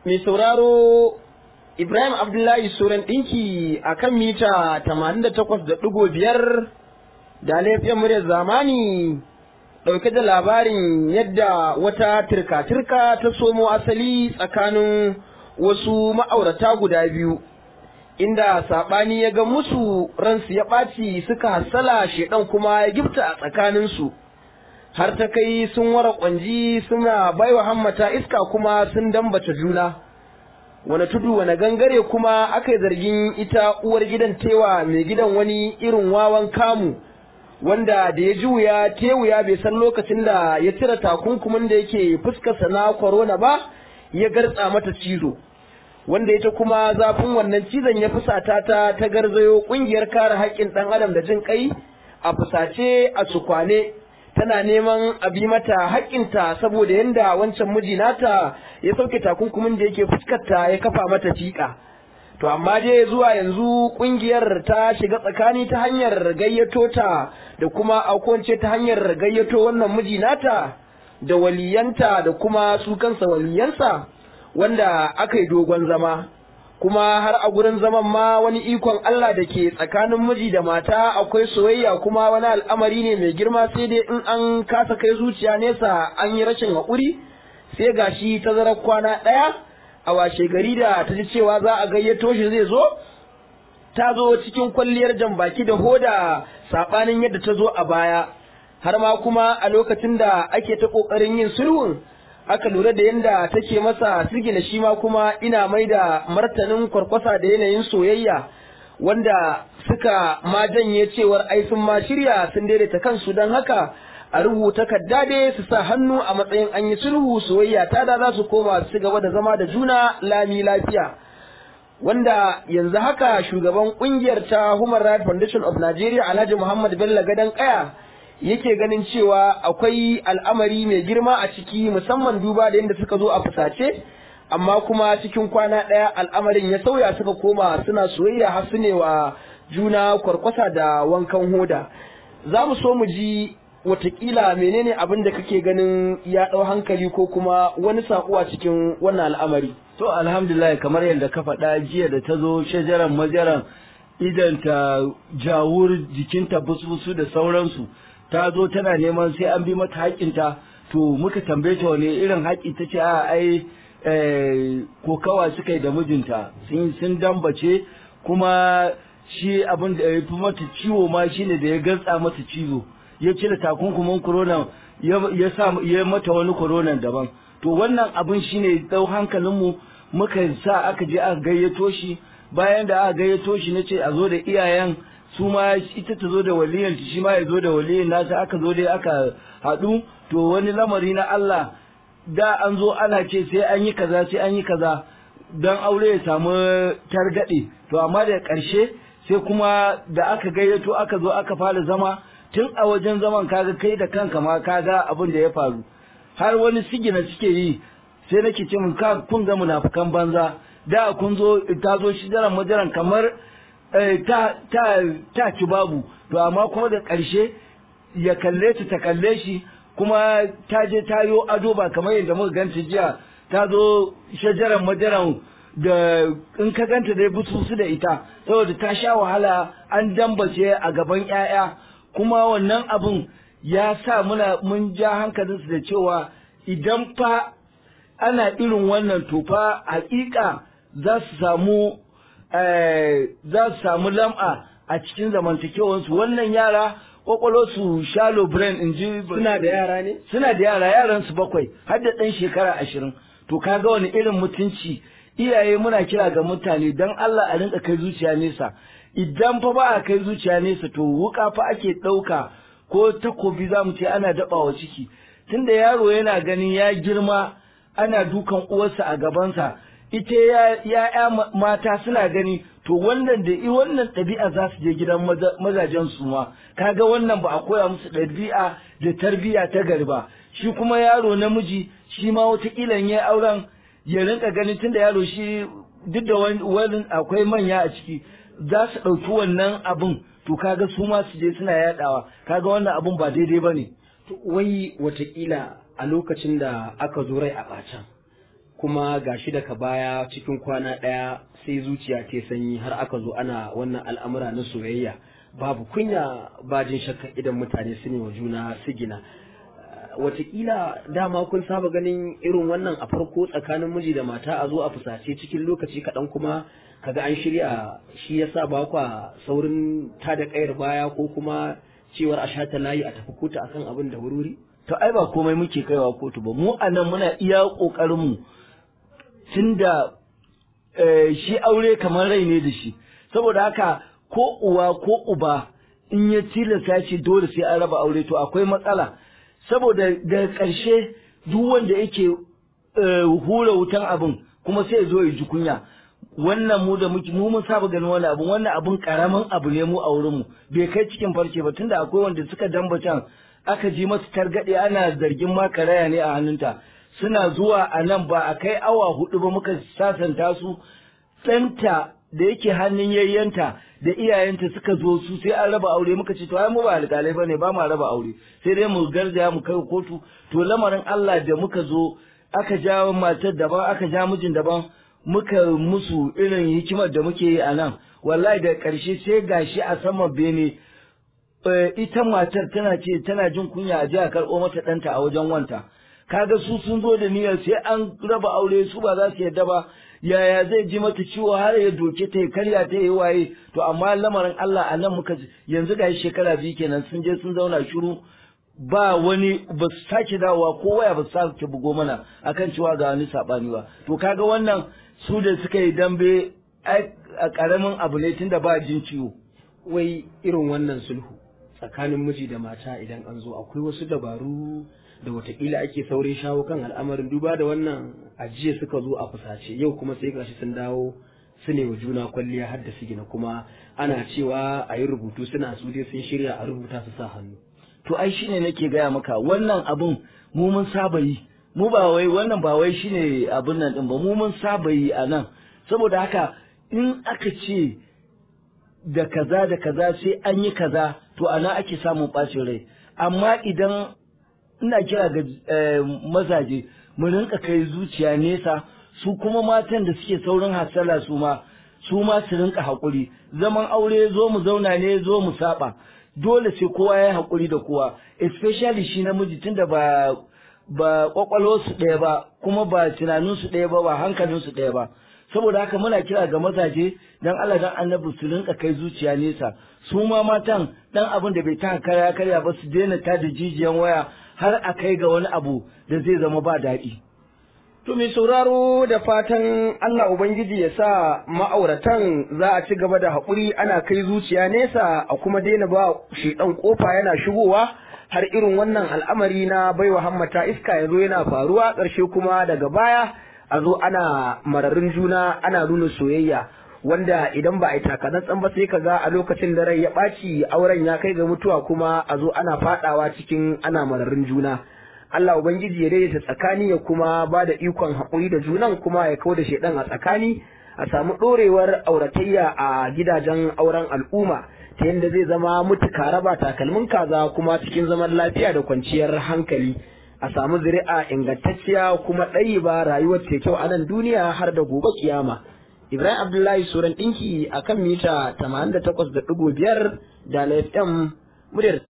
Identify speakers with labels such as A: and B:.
A: mai sauraro Ibrahim Abdullahi Suran ɗinki a kan mita 88.5 da laifin muryar zamani ɗauke da labarin yadda wata turka-turka ta somo asali tsakanin wasu ma'aurata guda biyu. Inda saɓani ya ga musu ransu ya ɓaci suka hassala shedan kuma ya gifta a tsakaninsu. har ta kai sun wara kwanji suna baiwa hammata iska kuma sun dambace juna wani tudu wani gangare kuma aka yi zargin ita uwar gidan tewa mai gidan wani irin wawan kamu wanda da ya ji wuya te wuya bai san lokacin da ya cire takunkumin da yake fuskarsa na korona ba ya gartsa mata cizo wanda ita kuma zafin wannan cizon ya fusata ta ta garzayo kungiyar kare haƙƙin ɗan adam da jin kai a fusace a sukwane tana neman a bi mata haƙƙinta saboda yadda wancan miji nata ya sauke takunkumin da yake fuskarta ya kafa mata fiƙa. To amma dai zuwa yanzu ƙungiyar ta shiga tsakani ta hanyar gayyato ta da kuma aukonce ta hanyar gayyato wannan miji nata da waliyanta da kuma su kansa waliyansa wanda aka yi dogon zama. kuma har a gurin zaman ma wani ikon Allah da ke tsakanin miji da mata akwai soyayya kuma wani al'amari ne mai girma sai dai in an kasa kai zuciya nesa an yi rashin haƙuri sai gashi tazarar kwana ɗaya a washe gari da ta ji cewa za a gayyato shi zai zo ta zo cikin kwalliyar jan baki da hoda saɓanin yadda ta zo a baya har ma kuma a lokacin da ake ta ƙoƙarin yin sulhun aka lura da yadda take masa sigina shi ma kuma ina mai da martanin kwarkwasa da yanayin soyayya wanda suka ma janye cewar ai sun ma shirya sun daidaita kansu don haka a rubuta kaddade su sa hannu a matsayin an yi sulhu soyayya ta da za su koma su gaba da zama da juna lami lafiya wanda yanzu haka shugaban kungiyar ta Human Rights Foundation of Nigeria Alhaji Muhammad Bello Gadan Kaya yake ganin cewa akwai al'amari mai girma a ciki musamman duba da yadda suka zo a fusace amma kuma cikin kwana ɗaya al'amarin ya sauya suka koma suna soyayya har su ne wa juna kwarkwasa da wankan hoda za mu so mu ji watakila menene abin da kake ganin ya ɗau hankali ko kuma wani saƙo a cikin wannan al'amari
B: to alhamdulillah kamar yadda ka faɗa jiya da ta zo shajaran majaran idan ta jawur jikinta busbusu da sauransu ta zo tana neman sai an bi mata haƙƙinta to muka tambaye ta wani irin haƙƙi ta ce a ai kokawa suka yi da mijinta sun sun dambace kuma shi abin da ya fi mata ciwo ma shine da ya gantsa mata cizo ya cire takunkumin corona ya sa ya mata wani corona daban to wannan abin shine dau hankalinmu muka sa aka je aka gayyato shi bayan da aka gayyato shi nace a zo da iyayen su ma ita ta zo da waliyan shi ma ya zo da waliyan nasa aka zo dai aka haɗu to wani lamari na Allah da an zo ana ce sai an yi kaza sai an yi kaza don aure ya samu targaɗe to amma da ƙarshe sai kuma da aka gayyato aka zo aka fara zama tun a wajen zaman kaga kai da kanka ma kaga abin da ya faru har wani sigina suke yi sai nake ce mun ka kun ga munafukan banza da kun zo ta zo shi daren majaran kamar ta ta ta ci babu to amma kuma da ƙarshe ya kalle ta ta kalle shi kuma ta je ta yo ado ba kamar yadda muka ganta jiya ta zo shajaran majaran da in ka ganta dai butusu da ita saboda ta sha wahala an dambace a gaban 'ya'ya kuma wannan abun ya sa muna mun ja hankalinsu da cewa idan fa ana irin wannan to fa hakika za su samu za su samu lam'a a cikin zamantakewansu wannan yara kwakwalo su shalo brain in ji
A: suna da yara ne
B: suna da yara yaran su bakwai har da ɗan shekara ashirin to kaga wani irin mutunci iyaye muna kira ga mutane dan Allah a rinka kai zuciya nesa idan fa ba a kai zuciya nesa to wuka fa ake ɗauka ko takobi za mu ce ana daɓawa ciki tunda yaro yana ganin ya girma ana dukan uwarsa a gabansa ita ya mata suna gani to wannan da i wannan ɗabi'a za su je gidan mazajen su ma kaga wannan ba a koya musu ɗabi'a da tarbiyya ta gari ba shi kuma yaro namiji shi ma wataƙila ya auren ya rinka ganin tunda yaro shi duk da wani akwai manya a ciki za su ɗauki wannan abun to kaga su ma su je suna yaɗawa kaga wannan abun ba daidai ba ne.
A: wai wataƙila a lokacin da aka zo rai a ɓacan kuma gashi daga baya cikin kwana ɗaya sai zuciya ta sanyi har aka zo ana wannan al'amura na soyayya babu kunya bajin shakka idan mutane su ne wa juna sigina watakila dama kun saba ganin irin wannan a farko tsakanin miji da mata a zo a fusace cikin lokaci kaɗan kuma kaga an shirya shi yasa ba kwa saurin ta da kayar baya ko kuma cewar a shata layi a tafi kotu akan abin da wuri
B: to ai ba komai muke kaiwa kotu ba mu anan muna iya kokarin mu tunda shi aure kamar rai ne da shi saboda haka ko uwa ko uba in ya tilasta shi dole sai an raba aure to akwai matsala saboda da ƙarshe duk wanda yake hura wutan abin kuma sai zo ya ji kunya wannan mu da muke mu mun saba ganin wannan abun wannan abun karamin abu ne mu a wurin mu bai kai cikin farce ba tunda akwai wanda suka damba can aka ji masu targade ana zargin ma karaya ne a hannunta suna zuwa a nan ba a kai awa hudu ba muka sasanta su ɗanta da yake hannun yayyanta da iyayenta suka zo su sai an raba aure muka ce to ai mu ba alƙalai bane ba ma raba aure sai dai mu garzaya mu kai kotu to lamarin Allah da muka zo aka ja matar daban aka ja mijin daban muka musu irin hikimar da muke yi a nan wallahi da ƙarshe sai gashi a saman bene ita matar tana ce tana jin kunya a ji a karɓo mata ɗanta a wajen wanta kaga su sun zo da niyyar sai an raba aure su ba za su yadda ba yaya zai ji mata ciwo har ya doke ta ya karya ta yi waye to amma lamarin Allah a nan muka yanzu ga shekara biyu kenan sun je sun zauna shiru ba wani ba su sake dawowa ko waya ba su sake bugo mana akan cewa ga wani sabani ba to kaga wannan su da suka yi dambe a karamin abu ne tunda ba jin ciwo
A: wai irin wannan sulhu tsakanin miji da mata idan an zo akwai wasu dabaru da watakila ake saurin shawo kan al'amarin duba da wannan ajiye suka zo a fusace yau kuma sai gashi sun dawo su ne wa juna kwalliya har da sigina kuma ana cewa a yi rubutu suna su dai sun shirya a rubuta su sa hannu
B: to ai shine nake gaya maka wannan abun mu mun saba yi mu ba wai wannan ba wai shine abun nan din ba mu mun saba yi a nan saboda haka in aka ce da kaza da kaza sai an yi kaza to ana ake samun ɓacin rai amma idan ina kira ga mazaje mu rinka kai zuciya nesa su kuma matan da suke saurin hasala su ma su ma su rinka haƙuri zaman aure zo mu zauna ne zo mu saba dole sai kowa ya haƙuri da kowa especially shi namiji tunda ba ba kwakwalwarsu ɗaya ba kuma ba tunaninsu ɗaya ba ba hankalinsu ɗaya ba saboda haka muna kira ga mazaje dan Allah dan annabi su rinka kai zuciya nesa su ma matan dan abin da bai ta karya karya ba su daina ta da jijiyan waya har a kai ga wani abu da zai zama ba daɗi.
A: To mai sauraro da fatan Allah Ubangiji ya sa ma'auratan za a ci gaba da haƙuri ana kai zuciya nesa a kuma daina ba shi ɗan ƙofa yana shigowa har irin wannan al'amari na baiwa hammata iska ya zo yana faruwa ƙarshe kuma daga baya a zo ana mararin juna ana nuna soyayya wanda idan ba a yi takatsantsan ba sai ka ga a lokacin da rai ya ɓaci auren ya kai ga mutuwa kuma a zo ana faɗawa cikin ana mararin juna Allah Ubangiji ya daidaita tsakani ya kuma ba da ikon haƙuri da junan kuma ya kawo da shaidan a tsakani a samu ɗorewar auratayya a gidajen auren al'umma ta yadda zai zama mutuka raba takalmin kaza kuma cikin zaman lafiya da kwanciyar hankali a samu zuri'a ingantacciya kuma ɗayi ba rayuwar ta kyau a nan duniya har da gobe kiyama. Ibrahim Abdullahi Suran ɗinki a kan mita 88.5 da FM muryar